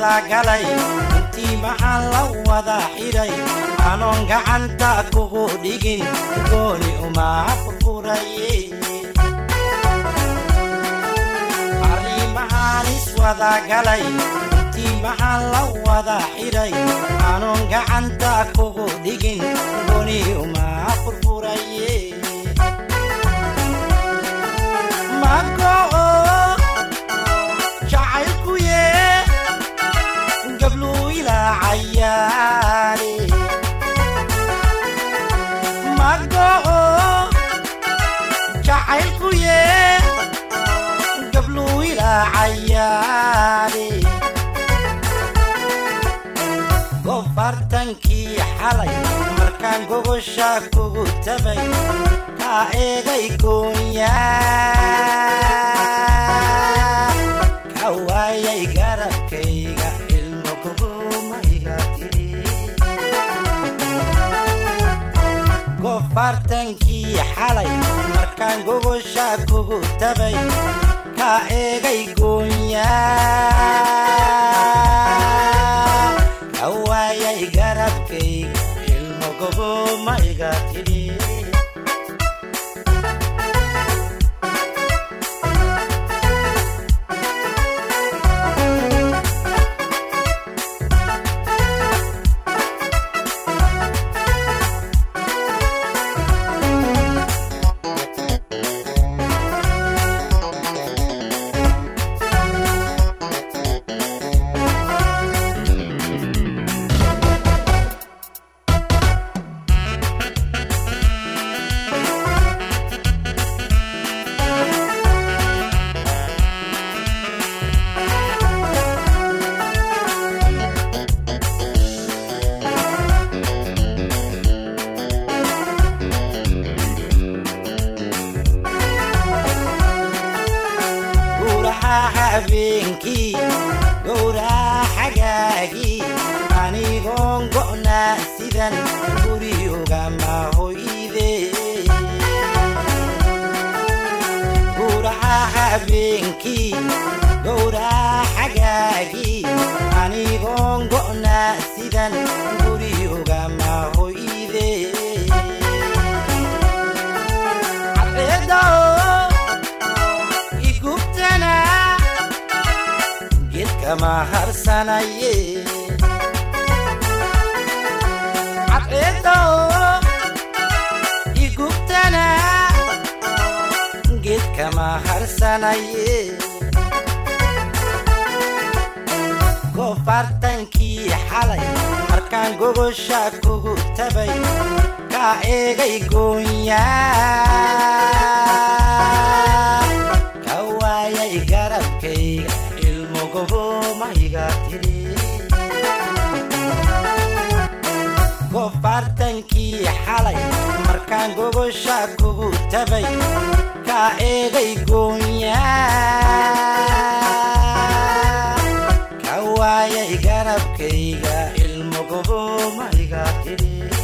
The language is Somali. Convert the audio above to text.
wada galay intii maxaan la wada xidhay anoon gacanta kugu dhigin gooni uma furfuraye arrimahaan iswada galay intii maxaan la wada xidhay anoon gacanta kugu dhigin gooni uma furfuraye mago'o jacaylkuye gabluu ilaa cayaare mago'o jacaylkuye gabluu ilaa cayaare gofartankii xalay markaan gogosha kugu tabay kaa eegay goonyaa ka waayay garabkayga ilmo kugumayga tiri gofartankii xalay markaan gogosha kugu tabay ka eegay goonyaa ka waayay garabkayga ilmo kugumayga tiri gowraca habeenkii gowraca xagaagii anigoon go'naa sidan guriyogama hoyde gowraca habeenkii gowraca xagaagii anigoon go'naa sidan guriyogama hoyde cadceedao igubtana geedkama harsanaye cadceedao igubtana geedkama harsanaye gofartankii xalay markaan gogosha kugu tabay kaa eegay goonyaa ka waayay garabkayga ilmo gobomayga tiri gofartankii xalay markaan gogosha kugu tabay kaa eegay goonyaa ka waayay garabkayga ilmo gobomayga tiri